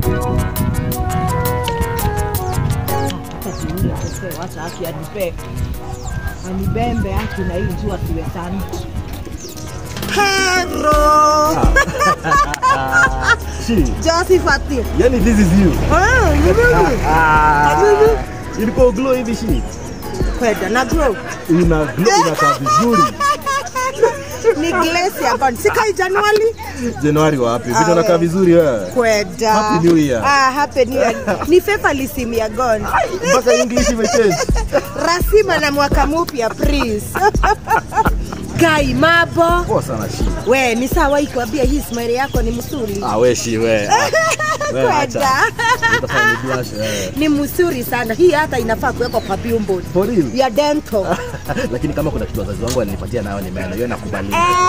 Hata kiuni akosee, wacha haki anipe anibembe haki na hii njua siwe sana. Hello. She, Josephat. yani this is you. Ah, ni mimi. Ah, Mimi. Ilikuwa glow hivi she. Kwenda na grow. Una glow inakaa vizuri. Ni glace ya God. Sikai Januari. Januari wapi? Vitu Ah, unakaa we. vizuri wewe. Kwenda. Happy New Year. Ah, happy new year. Ni fevalism ya God. Mpaka English imechange. Rasima na mwaka mpya please. Kai mabo. Poa sana she. We, ni sawa ikwambia hii smile yako ni msuri. Ah, we she we. Ah, we Kwenda. acha. Utafanya ni blush wewe. Ni msuri sana. Hii hata inafaa kuwekwa kwa billboard For real. ya dental. Lakini kama kuna kitu wazazi wangu walinipatia nayo ni meno, hiyo nakubali.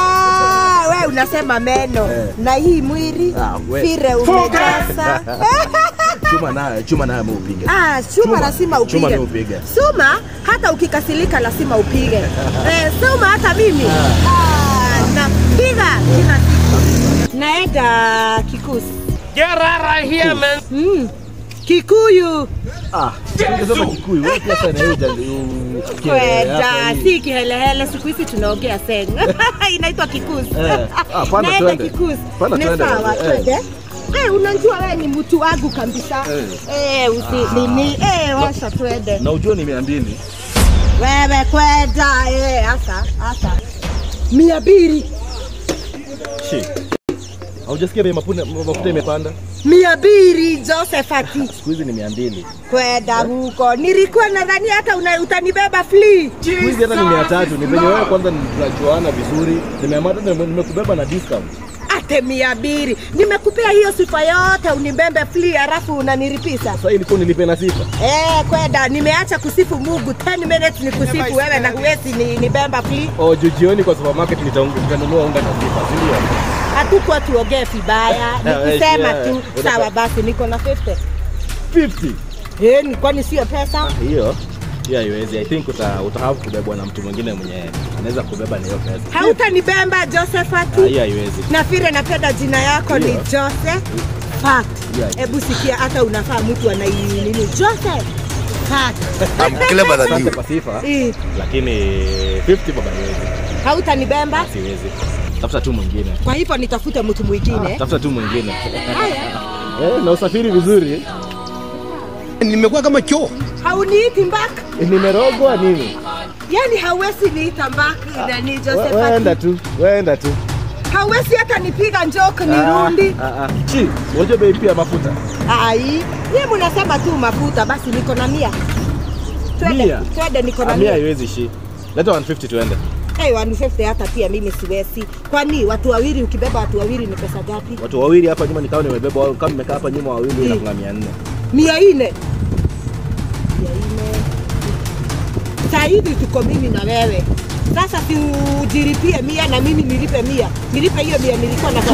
Ah, we unasema meno Eh. na hii mwili Ah, we. vile umejaza. Chuma nayo, chuma nayo upige. Ah, chuma Chuma. lazima upige. Chuma mimi upige. Suma hata ukikasilika lazima upige. Eh, suma hata mimi. Ah, napiga kila siku. Naenda kikusi. Get out of here, man. Mm. Kikuyu. Ah, ungesema Kikuyu, wewe pia sana hiyo jali. Kwenda si kihelehele, siku hizi tunaongea seng. Inaitwa kikusi. Eh. Ah, panda Naenda twende. kikusi. Panda Ni twende. sawa, Eh. twende. Eh, unajua wewe ni mtu wangu kabisa. Eh. Eh, usi nini? Eh, washa twende. Na ujue ni mia mbili. Wewe kwenda eh, hasa hasa mia mbili Shi. Haujasikia bei mafuta mafuta imepanda? mia mbili Josephati, Siku hizi ni mia mbili. kwenda huko. Nilikuwa nadhani hata una, utanibeba free. Siku hizi hata ni mia tatu. Ni venye wewe kwanza tunajuana vizuri. Nimeamata nimekubeba na discount. Ate mia mbili nimekupea hiyo sifa yote, unibembe free, halafu unaniripisa Sasa ilikuwa nilipe na sifa. eh, kwenda. Nimeacha kusifu Mungu 10 minutes ni kusifu wewe, na huwezi ni, nibemba free. Oh, juu jioni kwa supermarket nitaung- nitanunua unga na sifa, si ndio? Hatukuwa tuongee vibaya, Eh, nikusema yeah. tu sawa. Basi niko na 50 50. eh, ni kwani sio pesa? Hiyo hiyo haiwezi. I think uta, uta have kubebwa na mtu mwingine mwenye anaweza kubeba na hiyo pesa. Hautanibemba Josephati. Ah, Hiyo haiwezi. na vile napenda jina yako ni Ndio. Joseph Fat. Yeah. Hebu sikia, hata unafaa mtu anai nini Joseph Fat. I'm clever than Asante you. kwa sifa, Eh, lakini 50 baba haiwezi. Hautanibemba, Siwezi. Tafuta tu mwingine. kwa hivyo nitafute mtu mwingine. Tafuta tu mwingine. Haya, Eh, na usafiri vizuri. Nimekuwa kama choo. hauniiti mbak, Nimerogwa nini? yani hauwezi niita mbak nani We- Joseph Weenda Fat. tu, weenda tu. Hauwezi hata nipiga njoke nirundi. Ah, ah, ah. Chi, unajua bei pia mafuta. Ai, yeye mnasema tu mafuta, basi niko na mia. Twende, Mia? twende, niko na Ah, Mia mia. haiwezi shi. Leta 150 tuende. Hey, 150 hata pia mimi siwezi. Kwani watu wawili ukibeba watu wawili ni pesa ngapi? Watu wawili hapa nyuma nikawa nimebeba wao kama nimekaa hapa nyuma wawili Mm. inafunga 400. mia nne mia nne saa hivi tuko mimi na wewe sasa siujiripie mia na mimi nilipe mia nilipe hiyo mia nilikuwa na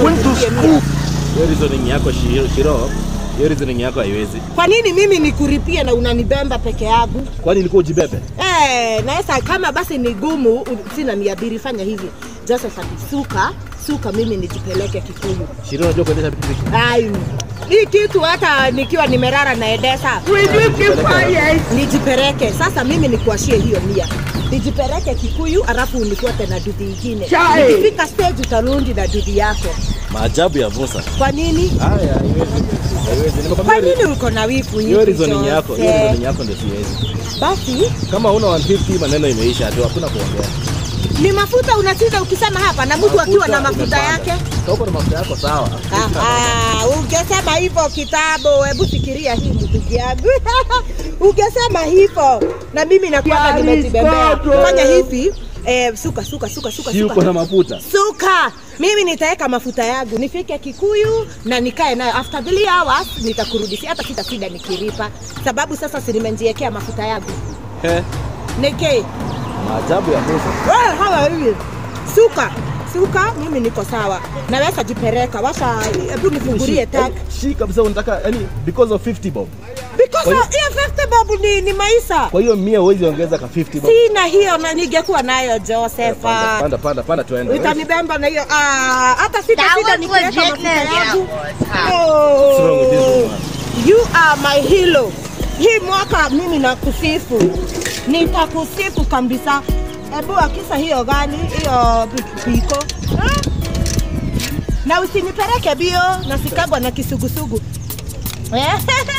Hiyo reasoning yako Shiro, Shiro. Hiyo reasoning yako haiwezi. kwa nini mimi nikuripie na unanibemba peke yangu Kwani ilikuwa ujibebe? Eh, naweza kama basi ni gumu u- sina mia mbili fanya hivi Joseph suka suka mimi nijipeleke Kikuyu Shiro unajua kuendesha pikipiki? Ai, hii kitu hata nikiwa nimerara naendesha nijipeleke sasa. Mimi nikuashie hiyo mia, nijipeleke Kikuyu alafu unifuate na dudhi ingine. Nikifika stage utarundi na dudhi yako. Maajabu ya Musa. Kwa nini? Haya, haiwezi. Haiwezi. Kwa Nimekwambia nini uko na wivu hiyo hivi reasoning yako, hiyo Jose? reasoning yako ndio siwezi. Basi Kama una 150 maneno imeisha tu, hakuna kuongea. ni mafuta unashinda ukisema hapa, na mtu akiwa na mafuta imepanda. yake Kama uko na mafuta yako sawa. Aha, ungesema hivyo kitabu. Hebu fikiria hii ndugu yangu, ungesema hivyo na mimi nakuwa nimejibembea. Fanya hivi eh, suka suka suka suka Si uko na suka mafuta. suka. Mimi nitaweka mafuta yangu nifike Kikuyu na nikae nayo. After 3 hours nitakurudishia, hata sitasida nikiripa, sababu sasa si nimejiwekea mafuta yangu He. nike Maajabu ya Musa. wewe hawa hivi suka suka, mimi niko sawa, naweza jipeleka. Washa, hebu nifungulie tak Shi kabisa unataka yani because of 50 bob. because Kwa hiyo- hiyo 50 bob ni, ni maisha. Kwa hiyo 100 huwezi ongeza ka 50 bob. Sina hiyo na ningekuwa nayo Joseph. Panda panda panda panda tuende. Utanibemba na hiyo ah, hata sita That sita was nikiweka legit, mafuta man. yangu. Yeah. What's wrong with this You are my hero. Hii mwaka mimi nakusifu, nitakusifu kabisa. Hebu akisa hiyo gani hiyo piko Ah? na usinipeleke bio nasikabwa na kisugusugu